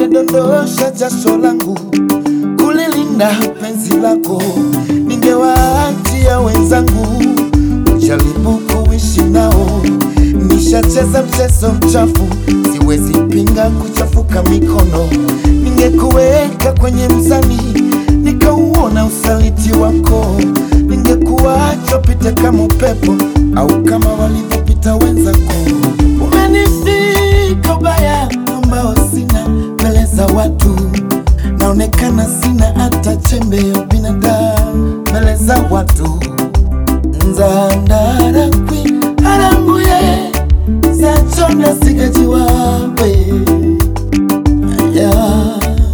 ningedondosha jasho langu kulilinda penzi lako, ningewaachia wenzangu kujaribu kuishi nao. Nishacheza mchezo mchafu, siwezi pinga kuchafuka mikono. Ningekuweka kwenye mzani, nikauona usaliti wako, ningekuacha upite kama upepo au kama walivyopita wenzako. Umenifika ubaya ambao sina mbele za watu, naonekana sina hata chembe ya binadamu mbele za watu. nzandarakwi aranguye sachona sigajiwawe ya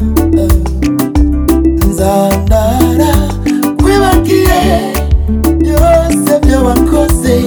nzandara kwibagiye byose byo wakoze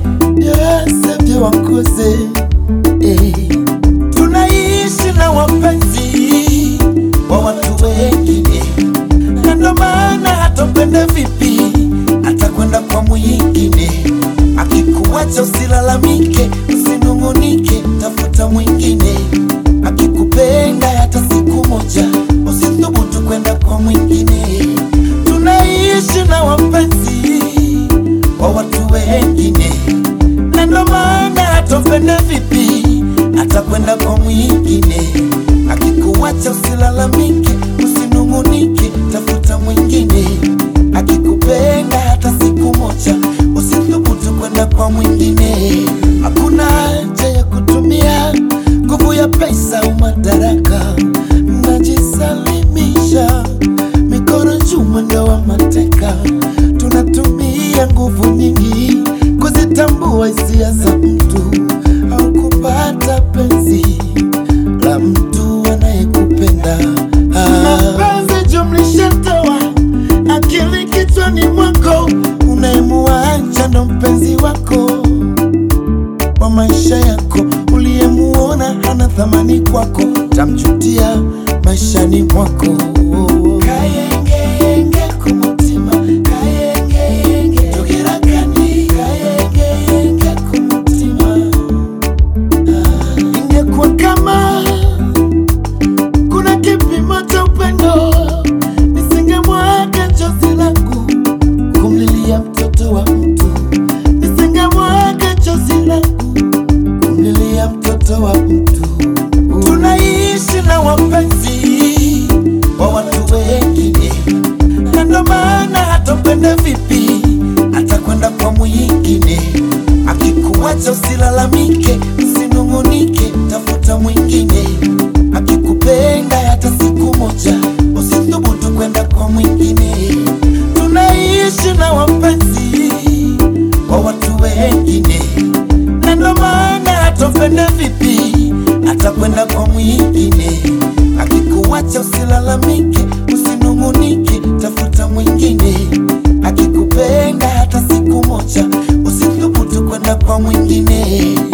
byose byo wakoze eh. tunaishi na wapenzi wa watu wengine na ndo maana hatopende vipi atakwenda kwa mwingine akikuacha usilalamike usinungunike tafuta mwingine akikupenda hata siku moja usithubutu kwenda kwa mwingine tunaishi na wapenzi wa watu wengine na ndo maana hatopenda vipi atakwenda kwa mwingine akikuacha usilalamike usinungunike tafuta mwingine akikupenda hata siku moja usithubutu kwenda kwa mwingine hakuna haja ya kutumia nguvu ya pesa au madaraka najisalimisha mikono juu mwendo wa mateka tunatumia nguvu nyingi kuzitambua hisia za mtu au kupata penzi la mtu anayekupenda mapenzi jumlisha toa akili kichwani mwako unayemuacha ndo mpenzi wako wa maisha yako uliyemuona hana thamani kwako tamjutia maishani mwako kayengeyenge kumutima kayengeyenge tugirakani kayengeyenge kumutima Ah, ingekuwa kama kuna kipimo cha upendo nisingemwaga chozi langu kumlilia mtoto wa mtu nisingemwaga chozi langu kumlilia mtoto wa mtu tunaishi na wapenzi wa watu wengine na ndo maana hatopenda vipi atakwenda kwa mwingine akikuacha usilalamike usinungunike tafuta mwingine akikupenda hata siku moja usithubutu kwenda kwa mwingine tunaishi na wapenzi wa watu wengine na ndo maana hatopenda vipi atakwenda kwa mwingine akikuacha usilalamike usinungunike tafuta mwingine akikupenda hata siku moja usithubutu kwenda kwa mwingine